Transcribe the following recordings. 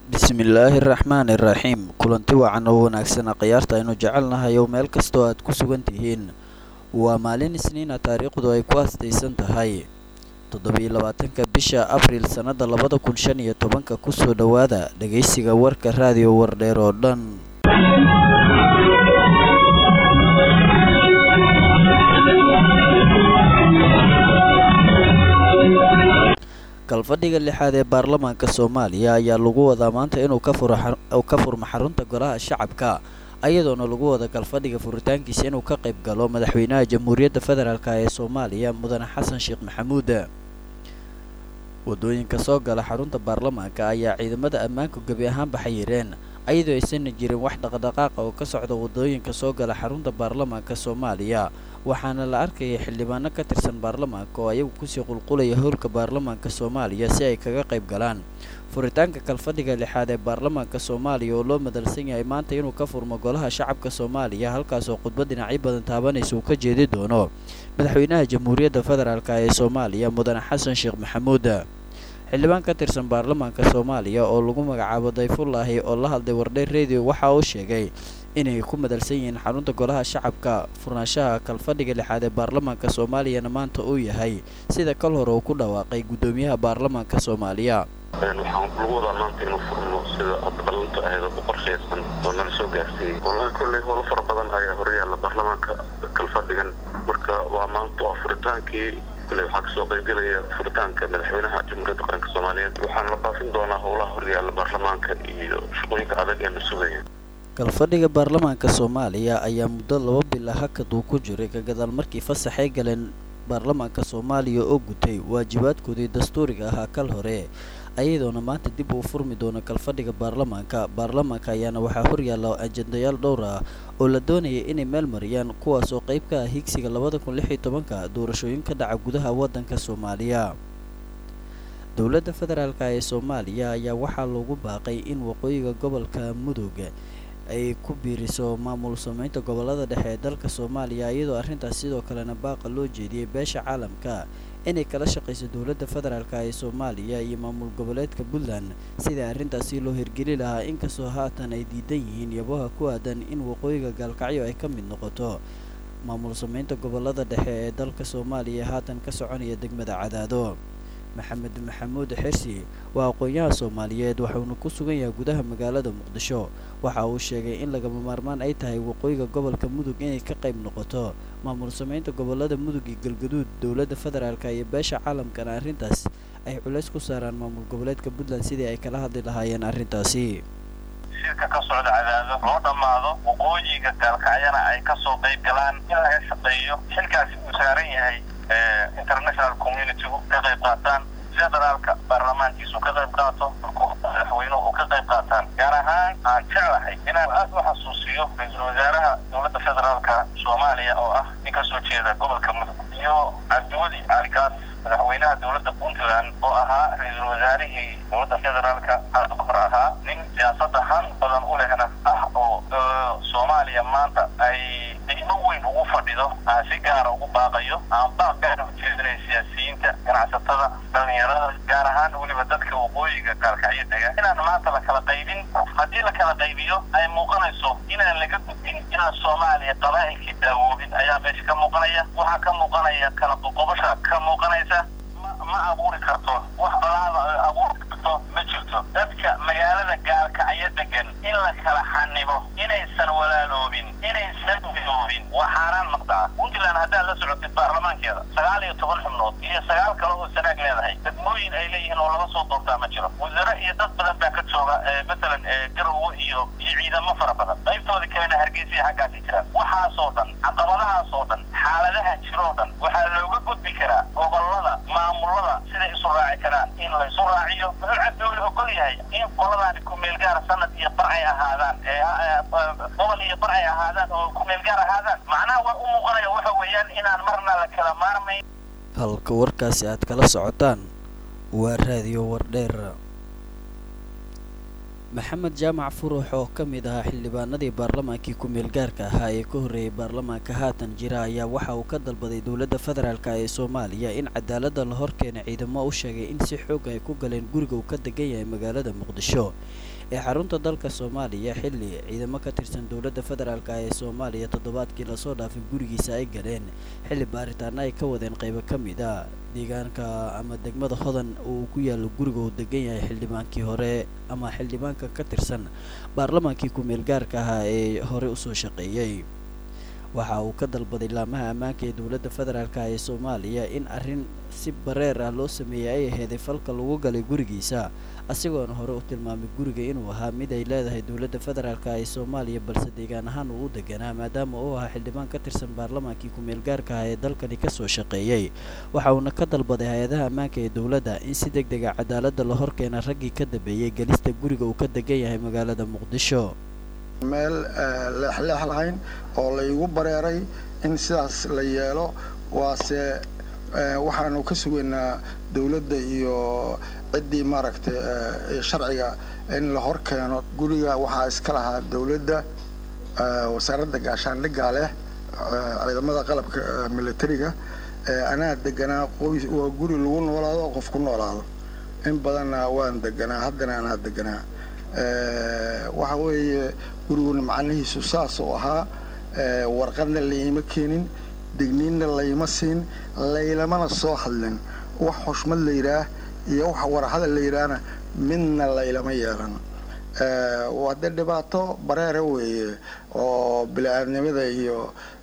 bismillaahi raxmaani raxiim kulanti wacan oo wanaagsan khiyaarta aynu jecelnahay oo meel kastoo aad ku sugan tihiin waa maalin isniina taariikhdu ay ku astaysan tahay toddobiyo labaatanka bisha abriil sannada labada kun shan iyo tobanka kusoo dhowaada dhegaysiga warka raadiyo wardheer oo dhan kalfadhiga lixaad ee baarlamaanka soomaaliya ayaa lagu wadaa maanta inuu ka furmo xarunta golaha shacabka ayadoona lagu wada kalfadhiga furitaankiisa inuu ka qayb galo madaxweynaha jamhuuriyadda federaalk ee soomaaliya mudane xasan sheekh maxamuud wadooyinka soo gala xarunta baarlamaanka ayaa ciidamada ammaanku gebi ahaanba xayireen ayadoo aysan jirin wax dhaqdhaqaaqa oo ka socda wadooyinka soo gala xarunta baarlamaanka soomaaliya waxaana la arkayay xildhibaano ka tirsan baarlamaanka oo ayagu kusii qulqulaya howlka baarlamaanka soomaaliya si ay kaga qayb galaan furitaanka kalfadhiga lixaad ee baarlamaanka soomaaliya oo loo madalsan yahay maanta inuu ka furmo golaha shacabka soomaaliya halkaasoo khudbad dhinacyo badan taabanaysa uu ka jeedi doono madaxweynaha jamhuuriyadda federaalk ee soomaaliya mudane xasan sheekh maxamuud xildhibaan ka tirsan baarlamaanka soomaaliya oo lagu magacaabo dayfullaahi oo la hadlay wardheer radio waxa uu sheegay inay ku madalsan yihiin xarunta golaha shacabka furnaanshaha kalfadhiga lixaad ee baarlamaanka soomaaliyana maanta uu yahay sida kal hore uu ku dhawaaqay guddoomiyaha baarlamaanka soomaaliya waxaan lagu wadaa maanta inuu furmo sida hadda ballantu ahayd oo u qorshaysan oo nala soo gaarsiiyey wallahi kolley howlo fara badan ayaa horyaalla baarlamaanka kalfadhigan marka waa maanta waa furitaankii kule waxaa kasoo qaybgelaya furitaanka madaxweynaha jamhuuriyadda qaranka soomaaliyeed waxaana la baafin doonaa howlaha horyaalla baarlamaanka iyo shaqooyinka adag ee la sugaya kalfadhiga baarlamaanka soomaaliya ayaa muddo laba bila hakad uu ku jiray ka gadaal markii fasaxay galeen baarlamaanka soomaaliya oo gutay waajibaadkoodii dastuuriga ahaa kal hore ayadoona maanta dib uu furmi doono kalfadhiga baarlamaanka baarlamaanka ayaana waxaa horyaalla ajendayaal dhowr ah oo la doonayay inay meel mariyaan kuwaas oo qayb ka ah higsiga labada kun lix iyo tobanka doorashooyin ka dhaca gudaha waddanka soomaaliya dowladda federaalk ee soomaaliya ayaa waxaa loogu baaqay in waqooyiga gobolka mudug ay ku biiriso maamul sameynta gobolada dhexe ee dalka soomaaliya iyadoo arrintaas sidoo kalena baaqa loo jeediyey beesha caalamka inay kala shaqayso dowladda federaalk ee soomaaliya iyo maamul goboleedka puntland sidai arrintaasi loo hirgeli lahaa inkastoo haatan ay diidan yihiin yabaha ku aadan in waqooyiga gaalkacyo ay ka mid noqoto maamul sameynta gobolada dhexe ee dalka soomaaliya haatan ka soconaya degmada cadaado maxamed maxamuud xirsi waa aqoon-yaha soomaaliyeed waxuuna ku sugan yahay gudaha magaalada muqdisho waxa uu sheegay in lagama maarmaan ay tahay waqooyiga gobolka mudug inay ka qayb noqoto maamul sameynta gobolada mudug iyo galgaduud dowladda federaalk iyo beesha caalamkana arrintaas ay culays ku saaraan maamul goboleedka puntland sidii ay kala hadli lahaayeen arrintaasi shirka ka socda cadaado loo dhammaado waqooyiga gaalkacyana ay kasoo qayb galaan in laga shaqeeyo xilkaasi uu saaran yahay international communitygu ka qayb qaataan federaalka baarlamaankiisu ka qayb qaato madaxweynuhu ka qayb qaataan gaar ahaan aan jeclahay inaan aad u xasuusiyo ra-iisul wasaaraha dowladda federaalka soomaaliya oo ah nin ka soo jeeda gobolka mudug iyo cabdiweli caligaas madaxweynaha dowladda puntland oo ahaa ra-iisul wasaarihii dowladda federaalka hadda hor ahaa nin siyaasada han badan u lehna ah oo soomaaliya maanta ay qiimo weyn ugu fadhido aan si gaara ugu baaqayo aan baaq gaara ujeedinay siyaasiyiinta ganacsatada dhalinyarada gaar ahaan weliba dadka waqooyiga gaalkacyo dega inaan maanta la kala qaybin haddii la kala qaybiyo ay muuqanayso inaan laga gudbin inaan soomaaliya qabaa'ilkii daawoobin ayaa meesha ka muuqanaya waxaa ka muuqanaya kala qoqobasha ka muuqanaysa ma abuuri karto wax balaada abuuri karto ma jirto dadka magaalada gaalkacyo degan in la kala xanibo inaysan walaaloobin inaysan midoobin waa xaaraan maqdaca puntland haddaad la socotid baarlamaankeeda sagaal iyo toban xubnood iyo sagaal kale oo sanaag leedahay degmooyin ay leeyihiin oo laga soo doortaa ma jiro wasare iyo dad badan baa ka jooga matalan garowe iyo iyo ciidamo fara badan qaybtoodii kalena hargeysa iyo xaggaasi jiraan waxaasoo dhan caqabadahaasoo dhan xaaladaha jiroo dhan waxaa looga gudbi karaa gobolada maamulada siday isu raaci karaan in laysu raaciyo muxuu cabdiweli ogol yahay in qoladaani kumeel gaar sanad iyo bar ay ahaadaan gobol iyo bar ay ahaadaan oo kumeel gaar ahaadaan macnaha waa u muuqanaya waxa weeyaan inaan marna la kala maarmayn halka warkaasi aad kala socotaan waa raadiyo wardheer maxamed jaamac furuux oo ka mid ahaa xildhibaanadii baarlamaankii ku-meel gaarka ahaa ee ka horreeyay baarlamaanka haatan jira ayaa waxa uu ka dalbaday dowladda federaalk ee soomaaliya in cadaaladda la horkeena ciidamo u sheegay in si xoog ay ku galeen guriga uu ka degan yahay magaalada muqdisho ee xarunta dalka soomaaliya xilli ciidamo ka tirsan dowladda federaalk ee soomaaliya toddobaadkii lasoo dhaafay gurigiisa ay galeen xilli baaritaana ay ka wadeen qaybo ka mid a deegaanka ama degmada hodan uu ku yaalo guriga uu degan yahay xildhibaankii hore ama xildhibaanka ka tirsan baarlamaankii ku-meel gaarka ahaa ee hore usoo shaqeeyey waxa uu ka dalbaday laamaha ammaanka ee dowladda federaalk ee soomaaliya in arrin si bareer ah loo sameeyey ay aheeday falka lagu galay gurigiisa asigoona hore u tilmaamay guriga inuu ahaa mid ay leedahay dowladda federaalk ee soomaaliya balse deegaan ahaan uu u deganaa maadaama uu ahaa xildhibaan ka tirsan baarlamaankii ku-meel gaarka ah ee dalkani kasoo shaqeeyey waxa uuna ka dalbaday hay-adaha ammaanka ee dowladda in si deg dega cadaaladda la horkeena raggii ka dambeeyey gelista guriga uu ka degan yahay magaalada muqdisho meel leexleex lahayn oo laygu bareeray in sidaas la yeelo waase waxaanu ka sugaynaa dowladda iyo ciddii maaragtay sharciga in la hor keeno guriga waxaa iska lahaa dowladda wasaaradda gaashaandhiggaa leh ciidamada qalabka militariga anaa deganaa qoys waa guri lagu noolaado oo qof ku noolaado in badanna waan deganaa haddana anaa deganaa waxa weeye guriguna macnihiisu saas oo ahaa warqadna layma keenin digniinna layma siin laylamana soo hadlin wax xushmad la yidhaah iyo wax warahada la yidhaahna midna laylama yeelan hadde dhibaato bareera weeye oo bili-aadnimada iyo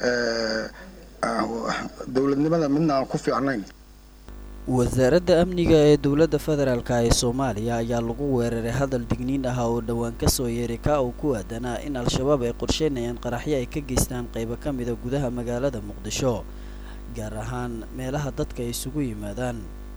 dowladnimada midna aan ku fiicnayn wasaaradda amniga ee dowladda federaalk ee soomaaliya ayaa lagu weeraray hadal digniin ah oo dhowaan kasoo yeeray kaa uu ku aadanaa in al-shabaab ay qorsheynayaan qaraxyo ay ka geystaan qaybo ka mida gudaha magaalada muqdisho gaar ahaan meelaha dadka ay isugu yimaadaan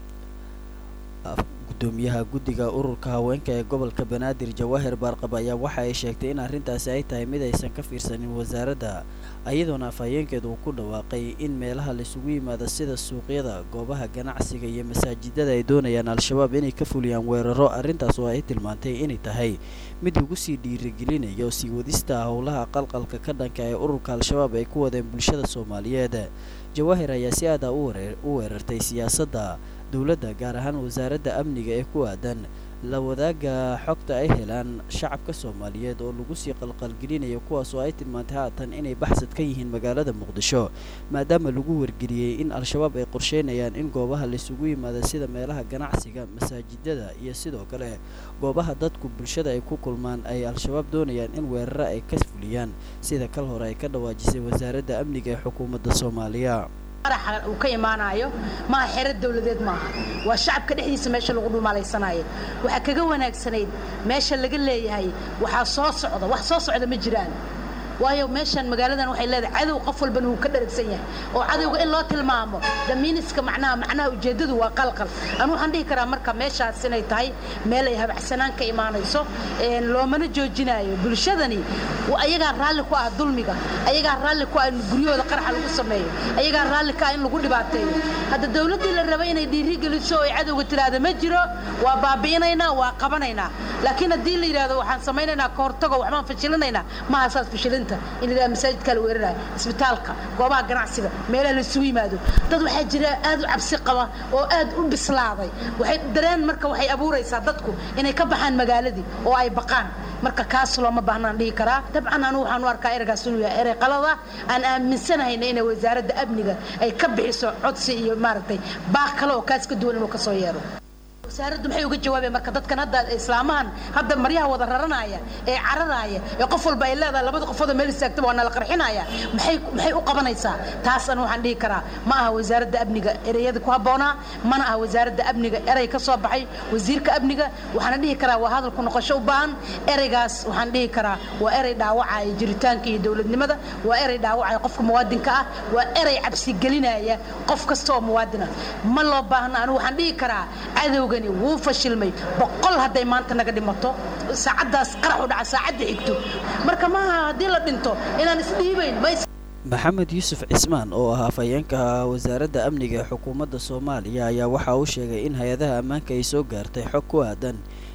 gudoomiyaha guddiga ururka haweenka ee gobolka banaadir jawaahir baarqab ayaa waxa ay sheegtay in arrintaasi ay tahay mid aysan ka fiirsanin wasaaradda iyadoona afhayeenkeedu uu ku dhawaaqay in meelaha laisugu yimaado sida suuqyada goobaha ganacsiga iyo masaajidada ay doonayaan al-shabaab inay ka fuliyaan weeraro arrintaas oo ay tilmaantay inay tahay mid lagu sii dhiirigelinayo sii wadista howlaha qalqalka ka dhanka ee ururka al-shabaab ay ku wadeen bulshada soomaaliyeed jawaahir ayaa si aada u weerartay siyaasadda dowladda gaar ahaan wasaaradda amniga ee ku aadan la wadaaga xogta ay helaan shacabka soomaaliyeed oo lagu sii qalqalgelinayo kuwaas oo ay tilmaantay haatan inay baxsad ka yihiin magaalada muqdisho maadaama lagu wargeliyey in al-shabaab ay qorsheynayaan in goobaha laisugu yimaada sida meelaha ganacsiga masaajidada iyo sidoo kale goobaha dadku bulshada ay ku kulmaan ay al-shabaab doonayaan in weeraro ay ka fuliyaan sida kal hore ay ka dhawaajisay wasaaradda amniga ee xukuumadda soomaaliya qaraxa uu ka imaanayo maaha xero dawladeed maaha waa shacabka dhexdiisa meesha lagu dhumaalaysanayo waxaa kaga wanaagsanayd meesha laga leeyahay waxaa soo socda wax soo socda ma jiraan waayo meeshan magaaladan waxay leedahay cadow qof walbana wuu ka dharagsan yahay oo cadowga in loo tilmaamo damiiniska macnaha macnaha ujeeddadu waa qalqal anu waxaan dhihi karaa marka meeshaas inay tahay meel ay habacsanaan ka imaanayso loomana joojinayo bulshadani ayagaa raalli ku ah dulmiga ayagaa raalli ku ah in guryahooda qaraxa lagu sameeyo ayagaa raalli ka ah in lagu dhibaateeyo hadda dawladdii la raba inay dhiiri geliso oo ay cadowga tiraahda ma jiro waa baabi'inaynaa waa qabanaynaa laakiin haddii la yidhahdo waxaan samaynaynaa ka hortago waxbaan fashilinaynaa maaha saas fashilinta in la masaajidka la weerarayo isbitaalka goobaha ganacsiga meelaha la isugu yimaado dad waxaa jira aad u cabsi qaba oo aad u bislaaday waxay dareen marka waxay abuuraysaa dadku inay ka baxaan magaaladii oo ay baqaan marka kaas looma baahnaan dhihi karaa dabcan anu waxaan u arkaa ereygaas inuu yahay erey qalada aan aaminsanahayna inay wasaaradda amniga ay ka bixiso codsi iyo maaragtay baaq kale oo kaas ka duwan inuu ka soo yeero wasaaraddu maxay uga jawaabeen marka dadkan hadda islaamahan hadda maryaha wada raranaya ee cararaya ee qof walba ay leedahay labada qofooda meel istaagtaba waa nala qarxinaya maxay maxay u qabanaysaa taas anu waxaan dhihi karaa ma aha wasaaradda amniga ereyada ku habboonaa mana aha wasaaradda amniga erey ka soo baxay wasiirka amniga waxaana dhihi karaa waa hadalku noqosho u baahan ereygaas waxaan dhihi karaa waa erey dhaawacaya jiritaanka iyo dowladnimada waa erey dhaawacaya qofka muwaadinka ah waa erey cabsigelinaya qof kasta oo muwaadina ma loo baahna anu waxaan dhihi karaa cadowga wuu fashilmay boqol hadday maanta naga dhimato saacaddaas qarax u dhaca saacadda xigto marka maaha haddii la dhinto inaan isdhiibayn maxamed yuusuf cismaan oo ah afhayeenka wasaaradda amniga ee xukuumadda soomaaliya ayaa waxa uu sheegay in hay-adaha ammaanka ay soo gaartay xog ku aadan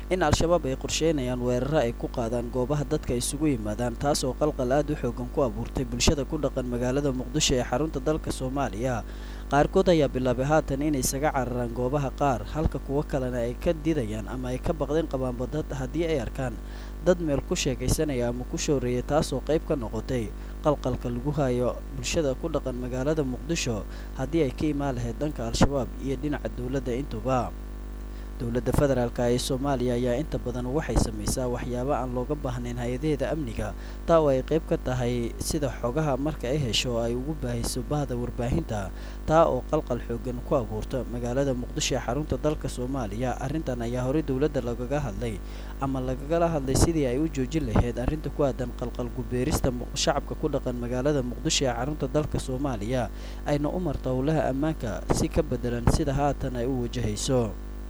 in al-shabaab ay qorsheynayaan weeraro ay ku qaadaan goobaha dadka isugu yimaadaan taas oo qalqal aad u xoogan ku abuurtay bulshada ku dhaqan magaalada muqdisho ee xarunta dalka soomaaliya qaarkood ayaa bilaabay haatan inay isaga cararaan goobaha qaar halka kuwo kalena ay ka didayaan ama ay ka baqdeen qabaanba dad haddii ay arkaan dad meel ku sheekaysanaya ama ku shooreeya taasoo qayb ka noqotay qalqalka lagu hayo bulshada ku dhaqan magaalada muqdisho haddii ay ka imaan lahayd dhanka al-shabaab iyo dhinaca dowladda intuba dowladda federaalka ee soomaaliya ayaa inta badan waxay samaysaa waxyaabo aan looga baahnayn hay-adaheeda amniga taa oo ay qayb ka tahay sida xogaha marka ay hesho oo ay ugu baahayso bahda warbaahinta taa oo qalqal xoogan ku abuurta magaalada muqdisho ee xarunta dalka soomaaliya arrintan ayaa horey dowladda lagaga hadlay ama lagagala hadlay sidii ay u joojin lahayd arrinta ku aadan qalqal gubeerista shacabka ku dhaqan magaalada muqdisho ee xarunta dalka soomaaliya ayna u marta howlaha ammaanka si ka bedelan sida haatan ay u wajahayso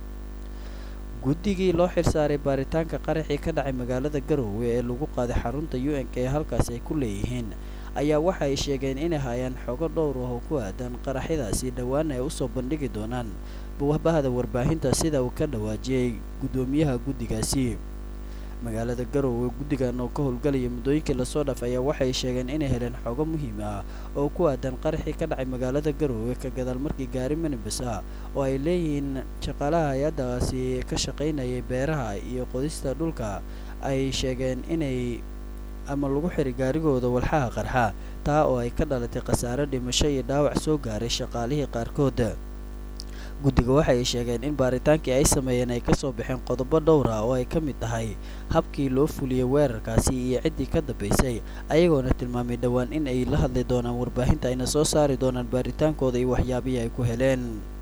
guddigii loo xilsaaray baaritaanka qaraxii ka dhacay magaalada garoowe ee lagu qaaday xarunta u n k ee halkaas ay ku leeyihiin ayaa waxa ay sheegeen inay hayaan xogo dhowr ah oo ku aadan qaraxyadaasi dhowaana ay usoo bandhigi doonaan bahda warbaahinta sida uu ka dhawaajiyey guddoomiyaha guddigaasi magaalada garoowe guddigan oo ka howlgalaya muddooyinkii lasoo dhaaf ayaa waxay sheegeen inay heleen xogo muhiim ah oo ku aadan qaraxii ka dhacay magaalada garoowe ka gadaal markii gaari minibas ah oo ay leeyihiin shaqaalaha hay-addaasi ka shaqaynayay beeraha iyo qodista dhulka ay sheegeen inay ama lagu xiray gaarigooda walxaha qarxa taa oo ay ka dhalatay khasaare dhimasho iyo dhaawac soo gaaray shaqaalihii qaarkood guddiga waxa ay sheegeen in baaritaankii ay sameeyeen ay kasoo baxeen qodobo dhowr ah oo ay ka mid tahay habkii loo fuliyey weerarkaasi iyo ciddii ka dambaysay ayagoona tilmaamay dhowaan in ay la hadli doonaan warbaahinta ayna soo saari doonaan baaritaankooda iyo waxyaabihii ay ku heleen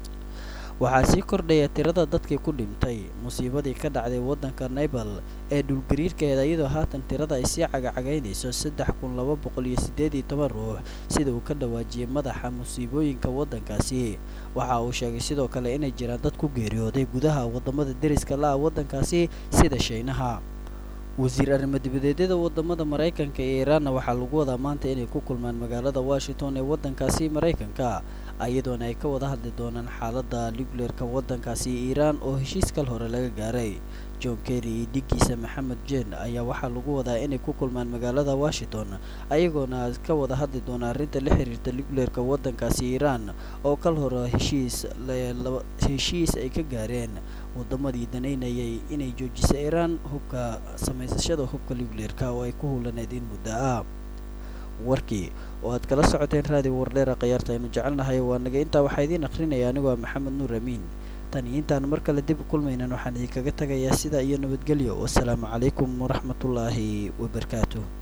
waxaa sii kordhaya tirada dadkii ku dhintay musiibadii ka dhacday waddanka naybal ee dhulgariirkeeda iyadoo haatan tirada ay sii cagacagaynayso saddex kun laba boqol iyo siddeed iyo toban ruux sida uu ka dhawaajiyey madaxa musiibooyinka waddankaasi waxa uu sheegay sidoo kale inay jiraan dad ku geeriyooday gudaha waddamada deriska la-a waddankaasi sida shiinaha wasiir arrimo dibadeedyada wadamada maraykanka iyo iiraanna waxaa lagu wadaa maanta inay ku kulmaan magaalada washington ee waddankaasi maraykanka iyadoona ay ka wada hadli doonaan xaaladda nucleerka waddankaasi iiraan oo heshiis kal hore laga gaaray john kerry iyo dhigiisa maxamed jen ayaa waxaa lagu wadaa inay ku kulmaan magaalada washington ayagoona ka wada hadli doona arrinta la xiriirta nucleerka waddankaasi iiraan oo kal hore heshiis heshiis ay ka gaareen wadamadii danaynayay inay joojiso iiraan hubka samaysashada hubka nucleerka oo ay ku hulaneyd in muddo ah warkii oo aad kala socoteen raadiyo wardheera khayaarta aynu jecelnahay waa naga intaa waxaa idiin akhrinaya anigoo ah maxamed nuur amiin tan iyo intaanu mar kale dib u kulmaynan waxaan idinkaga tagayaa sidaa iyo nabadgelyo wasalaamu calaykum waraxmatullaahi wabarakaatu